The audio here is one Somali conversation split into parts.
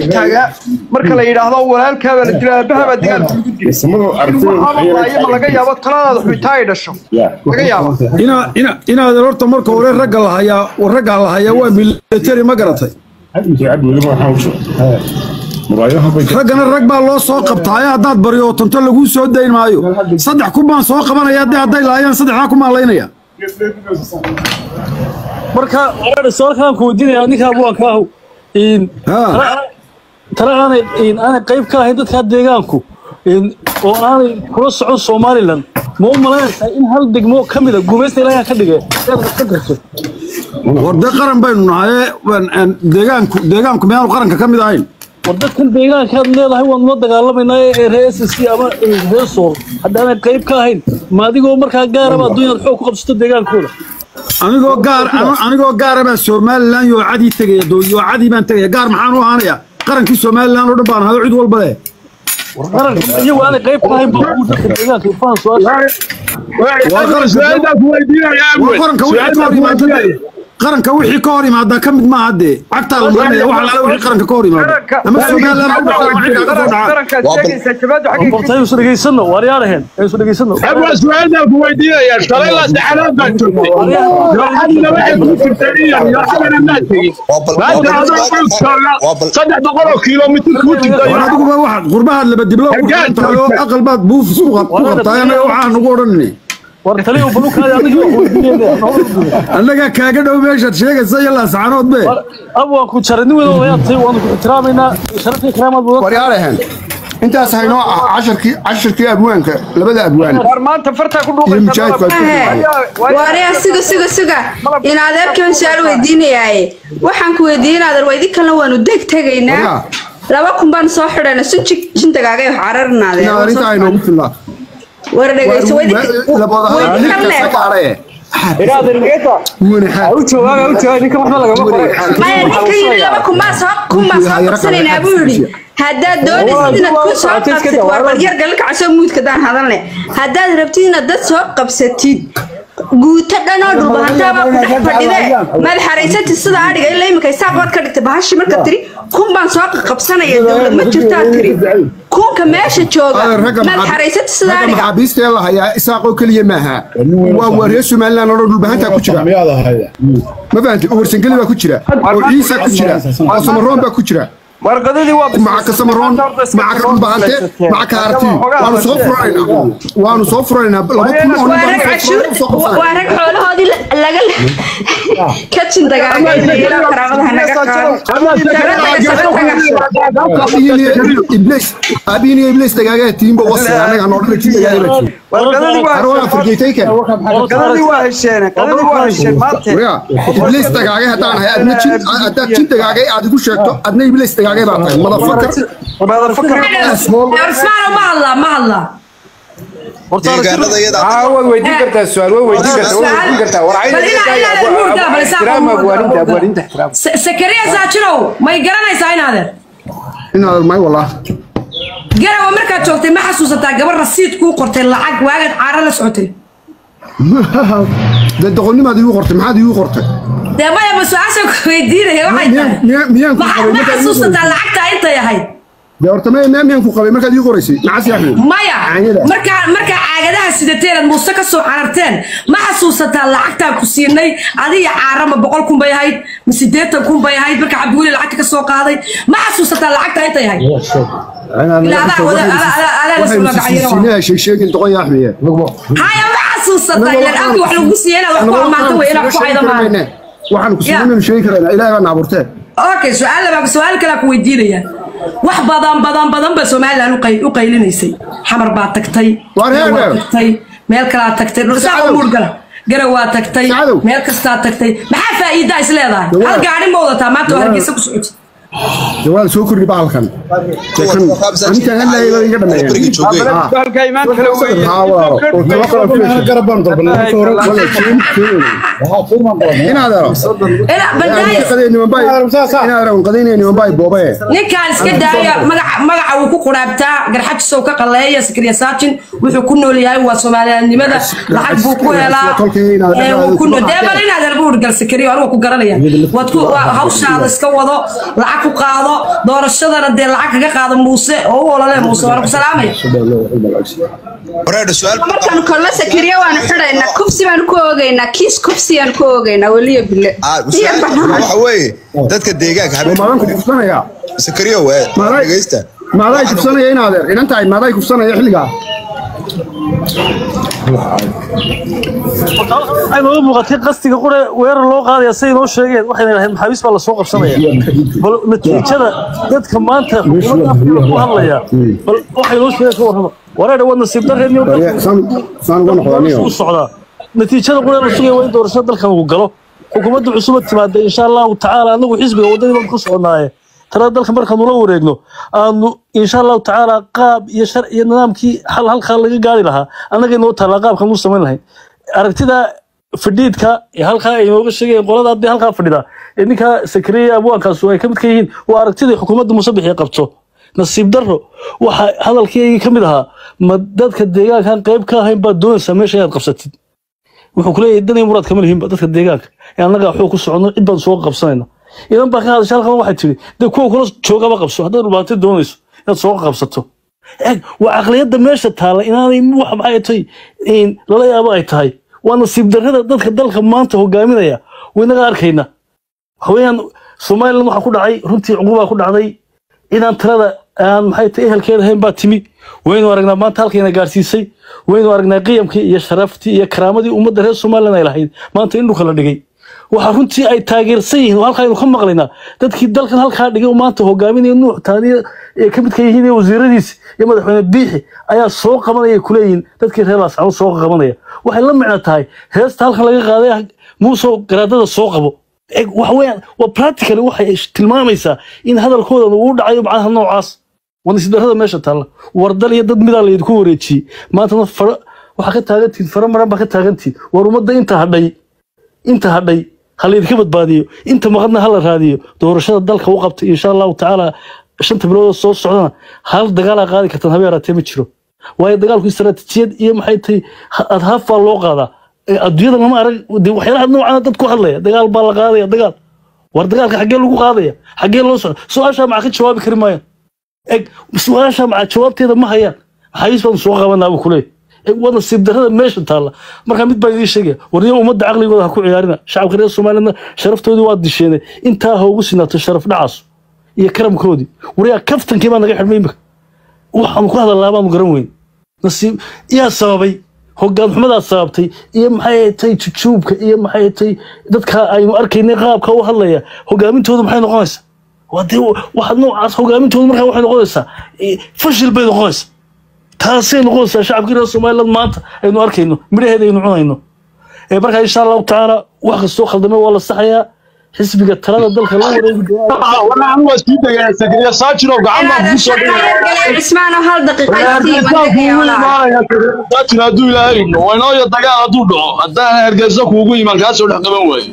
taagaa marka la yidhaahdo walaalkaa baa la dilaa aabaha baa dagaalka ugu dilay Samadu aragtida waxaa waaye ma laga yaabo taladaada xuitaa ay dhasho laga yaabo ina ina inaad horta marka hore ragga la hayaa ragga la hayaa waa military ma garatay raggana rag baa loo soo qabtaaye haddaad baryo tanto laguu soo dayn maayo saddex kun baan soo qabanaya haddii hadday laayaan saddexdaa ku maalaynaya marka su'aalkan ku weydiinaya ninka abwaanka ahu in Ha. tala aanay in aanay qayb ka ahayn dadka deegaanku in oo aanay kula socon Somaliland ma u malaynaysaa in hal degmo ka mid ah gumaysta ilaahay ka dhigay inaad ka garto warde qaran baynu nahaye waan- aan deegaanku deegaanku miyaanu qaranka ka mid ahayn war dadkan deegaanka aad leedahay waan la dagaalamaynaa ee reer SSC ama ee reer Sool haddaanay qayb ka ahayn ma adigoo markaa gaaraba adduunyada xoog ku qabsato deegaankooda anigoo gaar ano- anigoo gaara baan somalilan yoocadii tegaya doo yoocadii baan tegaya gaar maxaan u ahaanaya qarankii somalilan oo dhan baan ahayo cid walba leh qaranka iyagu aanay qayb ka ahayn baa uu dadka deegaanka ifaan su'aasha waa qaranka wixii ka hor yimaada qaranka wixii ka hor yimaada ka mid maaha dee cagtaa la marinaya wax alaala wixii qaranka ka hor yimaada ama somalilan ha dhacdo ama xilkaa ka soo dhaca qarankaad sheegaysaa jabaadu xaggay horta aynu isu dhegeysanno waaryaadhaheen aynu isu dhegeysanno أبغى سؤال أبو ويدينا يا شغلة لا سحلان بنتوكي لحد ما يكون في التاريخ يا حبنا الناس ما أنت هذا قلت صدق بقول كيلو متر كوتي war adiguba waxaad qurbahaad laba diblo ku xidhantahay oo aqal baad buuf isku qab- ku qabtaay annaga waxaan ugu odhanini war taliyo balukaadi adiga wax weydiinayna annagaa kaaga dhow meeshaad sheegaysa iyo laascaanood be ab waan ku jaray nin wada wayaantay waanu ku ixtiraamaynaa sharafta karaamaad wada waryaalahan intaas haynoo ah casharkii casharkii abwaanka labada abwaan war maanta fartaa ku iyo mujaahidku aad ku dhuuqaysa waariya suga suga suga in adeerkan su-aal weydiinayaaye waxaan ku weydiin adeer waydi kalena waanu deg tegaynaa Waryaa. laba kun baan soo xidhayna sun jintagaaga wax cararina inaad arrintaa aynoogu filnaa war dhegeyso waydi waydi kalle maya ninka yidhi laba kun baan soo kun baan soo qabsanaynaa buu yidhi haddaad doonaysid inaad ku soo qabsatid war baryar galkacasoo muudka daan hadalne haddaad rabtid inaad dad soo qabsatid guuto dhanoo dhulbahantaaba ku dhex fadhide maad xaraysatid sida adhiga ilaa iminka isaaq baad ka dhigtay bahashi marka tiri kun baan soo qabsanaya dowlad ma jirtaa tiri kunka meesha jooga maad xaraysatid sida ragga adhiga maxaabiistee la hayaa isaaqoo keliya maaha waa waa reer somalilan oo dhan dhulbahantaa ku jira ma fahanti uwarsangeli baa ku jira oo ciisa ku jira oo samaroon baa ku jira warqadadii waa maca kasamaroon maca dhulbahante maca kaarti waanu soo furanaynaa waanu soo furanaynaa laba kun oo waa nin rag baan cashuur soo qabsanay waa rag xoolahoodii la- laga ka jindagaaga ilaa karaamadaha naga qaado iblis abiin iyo iblis dagaagaa tiimba wasi anaga noo dhan tii dagaagaa tii warqadadii waa arwaa fargeetayka qadadii waa hesheen qadadii waa hesheen maanta wariya iblis dagaagay haddaan ahay adna jin haddaad jin dagaagay aad igu sheegto adna iblis dagaagay baa tahay madafakar madafakar Usmaan ma hadlaa ma hadlaa deegaanada iyada waad weydiin kartaa su-aal way weydiin kartaa way weydiin kartaa war Bal ilaa- ilaa adeer muurta, bal isaa ixtiraam muurta. abwaaninta abwaaninta ixtiraam sakariya saajinow may garanaysaa inaadeer inaad may walaa garawa markaad joogtay ma xasuusataa gabar rasiid kuu qortay lacag waagaad caara la socotay dee doqonnimaad iigu qortay maxaad iigu qortay dee maya ma su-aasha ku weydiinaya waxay miyaan tahay miyaan miyaan ku ma qabay ma markaad iigu xasuusataa qoraysay lacagtaa intay ahayd dee horta maya miyaan miyaan ku qabay markaad iigu qoraysay macasi axmed maya Caanyada. markaa markaa caagadaha sidateen aad muuse ka soo cararteen ma xasuusataa lacagtaan ku siinay adiga caarama boqol kun bay ahayd ma sideetan kun bay ahayd marka cabdiweli lacagta ka soo qaaday ma xasuusataa lacagtaa intay ahayd Ilaa adaa wada- adaa- adaa- adaa la soo magacayo. waxaynu sheegin doqon yaa axmed haya ma xasuusataa ilan abki wax lagu siiyey inaad wax ku ammaanto wey inaad ku hayda maaha waxaan ku siinaynu sheegi karaynaa ilaahay baa na abuurtee okay su-aal laba su-aal kale ku weydiinaya wax badan badan badan ba somaliland u qay- u qaylinaysay xamar baa tagtay Waar Meel waa heer. tagtay meel kalaa tagtay dhulsaa Sacadow. umuur gala garow waa tagtay Sacadow. meel kastaa tagtay maxaa faa'iidaa is leedahay Dawaa. hal gaari ma wadataa maanta oo hargeysa ku socota dee waa la soo kordhi bahalkan anintaan hadlaayay baa iga beriga dhameeyeen joogay bahalka imaan kale weeye haa walaalo oo talo kala filasha inaad ero Ina- bandaayas inaad ero qadaynayo nimanbaay boobaye ninkaan iska daaya magaca magaca wuu ku quraabtaa garxajisow ka qaleeya sakriya saajin wuxuu ku nool yahay waa soomaaliyadnimada lacag buu ku helaa ee wuu ku nool dee bal inaad arbuur gal sakriya anigu ku garanaya waad ku waa hawshaada iska wado lacag ku ku qaado doorashadana dee lacag kaga qaado muuse oo u olole muuse waana ku salaamaya wareedha su-aal markaan kolla sakariya waanu xidhaynaa kufsi baanu ku oogaynaa kiis kufsiyaan ku oogaynaa weliya bille Ah, iyo su-aal banaan waxa weeye dadka deegaanka oo habeen maadan ku kufsanaya sakariyo waa Maaday- dhegeysta maaday kufsanaya in adeer inan tahay maaday kufsanaya xilligaa waxay nooga muuqatay qastiga qure weerar loo qaadaya siday noo sheegeen waxayna dhahayn maxaabiis baa lasoo qabsanaya bal natiijada dadka maanta xukuumadda afkeeda ku hadlaya bal waxay noo sheegeen ka warrama wareedha waa nasiib darreedniyo saan saan uga noqdaa u socdaa natiijada qure la sugaya waa in doorashada dalkan uu galo xukuumadda cusubad timaada insha allahu tacaala anagu xisbiga waddadii baan ku soconaaye talada dalka markaanu la wareegno aanu insha allahu tacaala qaab iyo shar iyo nidaamkii hal halkaa laga gaari lahaa annagay noo taallaa qaabkan u samayn lahayn aragtida fadhiidka ee halkaa ay nooga sheegayeen qolada haddii halkaa fadhida ee ninkaa sakariya abwaankaasu ay ka mid ka yihiin waa aragtidii xukuumadda musabix ee qabto nasiib darro waxa hadalkeygii ka mid ahaa ma dadka deegaankan qayb ka ahayn baad doonaysaa meesha inaad qabsatid wuxuu ku leeyahay danay muraad kama lihinba dadka deegaanka ee annaga waxuu ku soconno cid baan soo qabsanayna idan baa ka hadashay halkan waxay tiri dee kuwa kula joogaba qabso haddaad dhulbaatay doonayso inaad soo qabsato eeg waa caqliyadda meesha taalla inaanay wax maxay tahay in lala yaabo ay tahay waa nasiib darrada dadka dalka maanta hogaaminaya waynaga arkayna waxweeyaan somaliland waxaa ku dhacay runtii cuqubaa ku dhacday inaan talada aan maxay tahay ehelkeeda ahayn baa timi waynu aragnaa maanta halkayna gaarsiisay waynu aragnaa qiyamkii iyo sharaftii iyo karaamadii ummadda reer somaliland ay lahayd maanta in dhulka la dhigay waxaa runtii ay taageersan yihiin oo halkaaynu ka maqlaynaa dadkii dalkan halkaa dhigay oo maanta hogaaminaya nuux taaniya ee ka midka yihiin iyo wasiiradiisi iyo madaxweyne biixi ayaa soo qabanaya kuleeyihin dadkii reer laascano soo qabanaya waxay la micno tahay heesta halkan laga qaaday muusoo garaadada soo qabo Eeg, waxa weeyaan waa practically waxay tilmaamaysaa in hadalkoodan uu u dhacayo macnaha noocaas waa nasiib darrada meesha taalla wardal iyo dad midaa laydinku wareejiyey maantana fara waxaa ka taagantihin fara maran baa ka taagantihin war ummadda inta hadhay inta hadhay ha laydinka badbaadiyo inta maqadna ha la raadiyo doorashada dalka u qabta insha allahu tacaala shanta bilood oo soo socdana hal dagaalaa qaadi kartaan habe yaraatee ma jiro waayo dagaalku istaraatiijiyad iyo maxay tahay ha- adhaaf baa loo qaadaa Ee, adduunyada lama arag dee waxyaalaha noocana dad ku hadlaya dagaal baa la qaadaya dagaal war dagaalka xaggee lagu qaadaya xaggee loo socda su-aashaa maca ka jawaabi kari maayaan eg su-aashaa maca jawaabteeda ma hayaan maxaabiis baan soo qabanaa buu kuleeyahy eg waa nasiib darrada meesha taalla markaa mid baan idiin sheegaya warniyo ummadda caqligooda ha ku ciyaarina shacabka reer somalilandna sharaftoodii waa disheenay intaa ha ugu sinaato sharaf dhacaas iyo karamkoodii waryaa kaftankii baa naga xidhmay imika waxaanu ku hadalnaa baanu garan weyn nasiib yaa sababay hogaan xumadaa sababtay iyo maxay tahay jujuubka iyo maxay tahay dadka aynu arkaynay qaabka u hadlaya hogaamintooda maxay noqonaysaa waa dee waxa noocaas hogaamintooda markaa waxay noqonaysaa eh, fashil bay noqonaysaa taasay noqonaysaa shacabkii reer somaliland maanta aynu arkayno midhaheeda aynu cunayno ee markaa insha allahu tacaala wax kastoo khaldamay waa la saxayaa xisbiga talada dalka la wareegi doonaa waraan waa sii degaya sakariya saajiro gacan baan kugu soo dhigaya cismaano hal daqiiqa sii bandhigaya walaal saajin hadduu ilaahay idmo waynooyo dagaal hadduu dhaco haddaan hergeysa kuugu imaan kaa soo dhex qaban waayo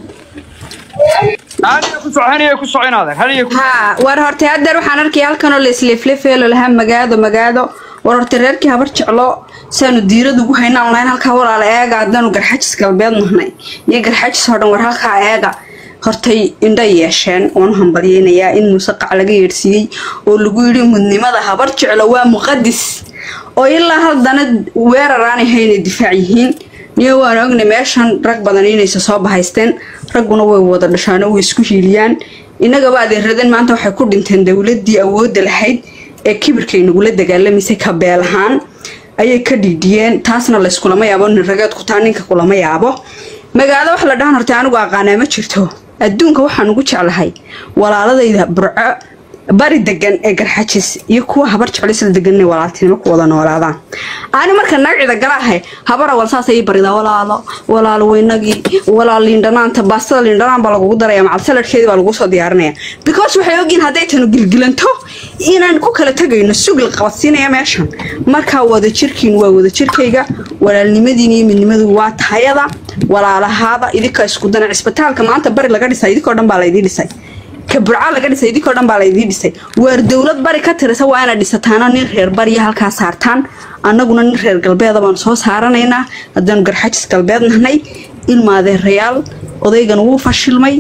haniya ku soco haniya ku soco inaadeer haniya ku haa war horta haddeer waxaan arkaya halkanoo la isleefleefeelo lahaa magaado magaado war horta reerkii habar jeclo saanu diirad ugu haynaan lahayn halkaa walaala eega haddaanu garxajis galbeed nahnay iyo garxajis oo dhan war halkaa eega hortay indha yeesheen oonu hambalyeynayaa in muuse qac laga yeedhsiiyey oo lagu yidhi mudnimada habar jeclo waa muqadis oo ilaa haddana weerar aanay haynay difaac yihiin niyo waan ognay meeshan rag badan inaysa soo bahaysteen ragguna way wada dhashaano way isku hiiliyaan innagaba adeeradeen maanta waxay ku dhinteen dowladdii awoodda lahayd ee kibirkay nagula dagaalamaysay kabeel ahaan ayay ka dhiidhiyeen taasna layskulama yaabo nin rageed ku taa ninka kulama yaabo magaalo wax la dhahan horta anigu aqaanaa ma jirto adduunka waxaan ugu jeclahay walaaladayda burco bari degan ee garxajis iyo kuwa habar jeclisla degan inay walaaltinimo ku wada noolaadaan ani marka nagcida galaahay habara wal saasay ii baridaa walaalo walaalo weynagii walaal liindhanaanta baastada liindhanaan baa lagugu daraya macal saladkeedii baa lagu soo diyaarinaya because waxay ogyihin hadday tanu gilgilanto inaan ku kala tegayno sugil qabadsiinaya meeshan markaa wada jirkiin waa wada jirkayga walaalnimadiin iyo midnimadu waa tahayada walaalahaada idinka isku dana cisbitaalka maanta bari laga dhisay idinkoo dhan baa laydii dhisay ka burca laga dhisay idinkoo dhan baa laydii dhisay waar dowlad bari ka tirisa waa inaad dhisataana nin reer bariya halkaa saartaan annaguna nin reer galbeeda baan soo saaranaynaa haddaanu garxajis galbeed nahnay ilmaadeerayaal odaygan wuu fashilmay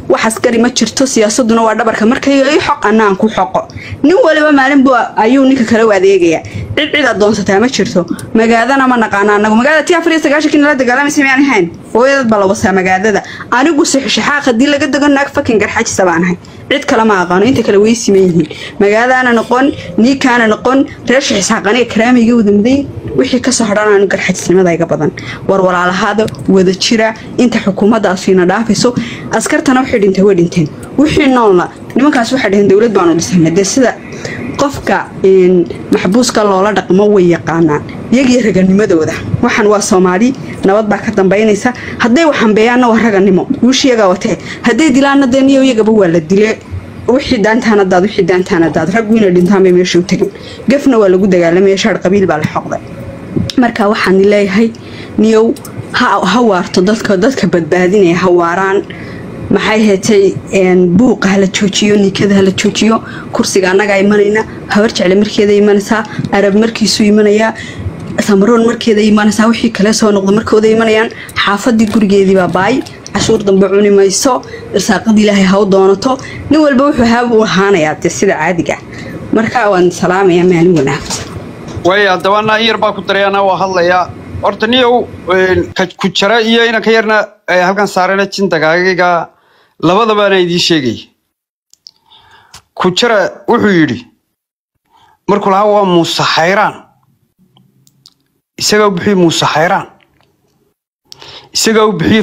wax askari ma jirto siyaasaduna waa dhabarka markayga i xoq annaan ku xoqo nin waliba maalin bu ayuu ninka kale u adeegaya cid cid adoonsataa ma jirto magaadana ma naqaana anagu magaalada ti afar iyo sagaashankii nala dagaalamaysa miyaan ahayn hooyadad baa la wasaa magaadada anigu sixishaxaaq haddii laga dago naag fakin garxajisa baan ahay cid kale ma aqaano inta kale way siman yihiin magaadaana noqon niikaana noqon reer shixisxaaqaniga karaamiyga wadamday wixii kasoo hadhan aanu garxajisnimada iga badan war walaalahaada wada jira inta xukuumaddaasiina dhaafayso askartana waxay dhintay way dhinteen wixii noolna nimankaas waxay dhaheen dowlad baanu dhisana dee sida qofka maxbuuska loola dhaqmo way yaqaanaan iyagiyo raganimadooda waxaan waa soomaali nabad baa ka dambaynaysa hadday waxambeeyaanna waa raganimo guushiyagaa watee hadday dilaanna dee niyo iyagaba waa la dile wixii daantaana daad wixii daantaana daad raggu inay dhintaan bay meesha u tegin gafna waa lagu dagaalamaya shaar qabiil baa la xoqday marka waxaan leeyahay niyow ha waarto dadka dadka badbaadinaya ha waaraan maxay heetay buuqa hala joojiyo nikada hala joojiyo kursiga annagaa imanayna habar jecle markeeda imanaysaa arab markiisu imanayaa samaroon markeeda imanaysaa wixii kale soo noqda markooda imanayaan xaafadii gurigeediibaa baay cashuur dambe cuni mayso irsaaqada ilaahay ha u doonato nin walba wuxuu haab u ahaanayaa dee sida caadiga marka waan salaamayaa maalin wanaagsan way haddabana in yar baa ku darayana waa hadlayaa horta niyow ku jara iyo inanka yarna halkan saarana jindagaagiga labadabaana idiin sheegaya ku jara wuxuu yidhi markuu lahaa waa muuse xayraan isagaa u bixiyey muuse xayraan isagaa u bixiyey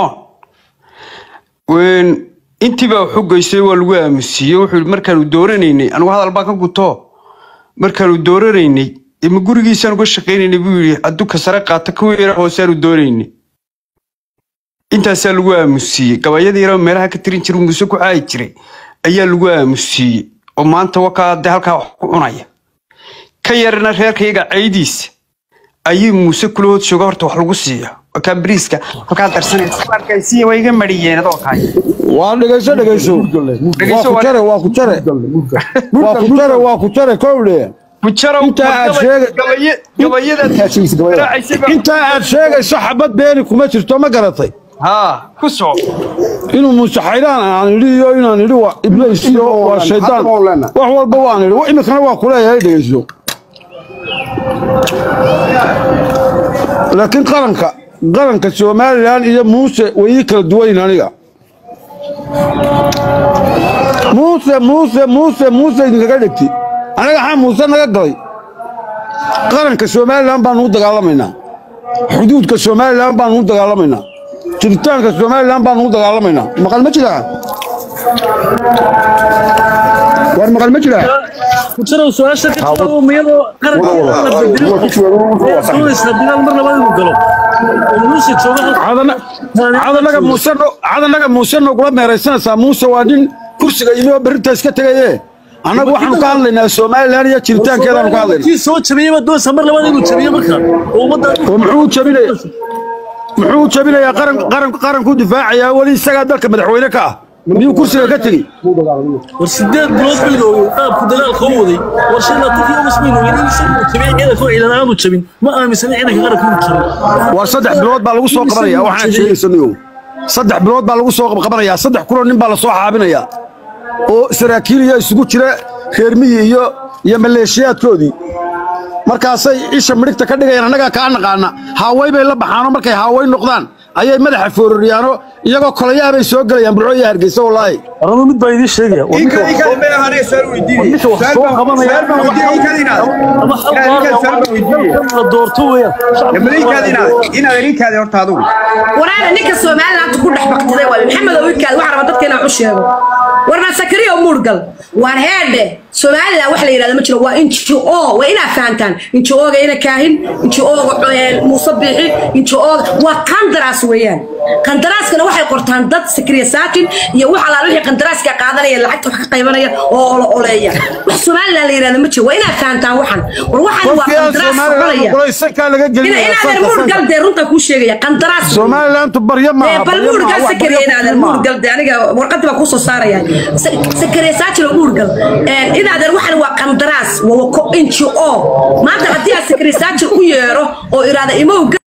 fircoon intiibaa waxu geystay waa lagu aamusiiyey wuxuu yidhi markaanu dooranaynay anigu hadal baa ka guto markaanu dooranaynay ima gurigiisaan uga shaqaynaynay buu yidhi adduka sare qaata kuwii yara hooseaanu doonaynay intaasaa lagu aamusiiyey gabayadii yara meelaha ka tirin jira muuse ku caayi jiray ayaa lagu aamusiiyey oo maanta wakaa dee halkaa wax ku cunaya ka yarna reerkayaga caydiisa ayay muuse kula hood jooga horta wax lagu siiya wakaa bariiska halkaa darsanaysa waa iga mariyeen adoo kaay waa dhegeyso dhegeyso waa ku jare waa ku jare waa ku jare waa ku jare kowle intaa aad sheegayintaa aad sheegayso xabad beeni kuma jirto ma garatay haa ku soco inuu muuse xayraan aan idhi iyo inaan idhi waa iblays iyo waa shaydaan wax walba waan idhi iminkana waa kuleeyahay dhegeyso laakiin qaranka qaranka somalilan iyo muuse way ii kala duwayn aniga muuse muuse muuse muuse idinkaga dhegti anaga xaa muuse naga galay qaranka somalilan baanu u dagaalamaynaa xuduudka somalilan baanu u dagaalamaynaa jiritaanka somalilan baanu u dagaalamaynaa maqal ma jiraa war maqal ma jiraa kujirow su-aasha ka jawaabo miyadoo qaranka la bedelo doonaysaa dagaal mar labaad inuu galo oo muuse jooga cadanaga muuse cadanaga muuse nogula meeraysanaysaa muuse waa nin kursiga yimi oo berrinta iska tegaye annagu waxaanu ka hadlaynaa somalilan iyo jiritaankeedaanu ka hadlaynaa kii soo jabiyey baa doonaysaa mar labaad inuu jabiyo marka oo ummadda oo muxuu jabinaya muxuu jabinayaa qaran qaran qaranku difaacayaa weli isagaa dalka madaxweyne ka ah miyuu kursiga ka tegey war sideed bilood baynu ogeyn qaabku dagaalka u waday war shan labaatankii ogas baynu ogeyn in isagu jabiyey ciidanka oo ciidan aanu jabin ma aaminsana ciidanka qaranka inuu jabin war saddex bilood baa lagu soo qabanaya waxaan sheegaysanayow saddex bilood baa lagu soo qabanayaa saddex kunoo nin baa la soo xaabinayaa oo saraakiil iyo isugu jira reermiyi iyo iyo maleeshiyaadkoodii markaasay isha midhigta ka dhigayaan annagaa kaa naqaana haaway bay la baxaanoo markay haaway noqdaan ayay madaxa foororiyaano iyagoo kolayaha bay soo gelayaan burco iyo hargeysa wallaahi warama mid baa idiin sheegaya ninka wax soo qabanaya ama la doorto waraana ninka somaliland ku dhex baqtiday waay maxamed owikaad waxaa raba dadka inaan u sheego warna sakariyo muurgal waan heedhe somaliland wax la yidhahda ma jiro waa injo waa inaa fahantaan injo-ooga ina kaahin injo-ooga muuse biixi injo-ooga waa qandaraas weeyaan qandaraaskana waxay qortaan dad sakriya saakin iyo wax alaal wixii qandaraaska qaadanaya lacagta wax ka qaybanaya oo olo oleeya wax somaliland la yidhahda ma jiro waa inaa fahantaan waxan war waxan waa qandaraas soconaya inaadan muurgal dee runta kuu sheegaya qandaraas somalilantu baryo maaha bal muurgal sakariya inaadan muurgal dee aniga warqadii baa kusoo saaraya sakariya saakilo muurgal inaadan waxan waa qandaraas waa injo maanta haddii aad sakariya saakil u yeero oo iraada imow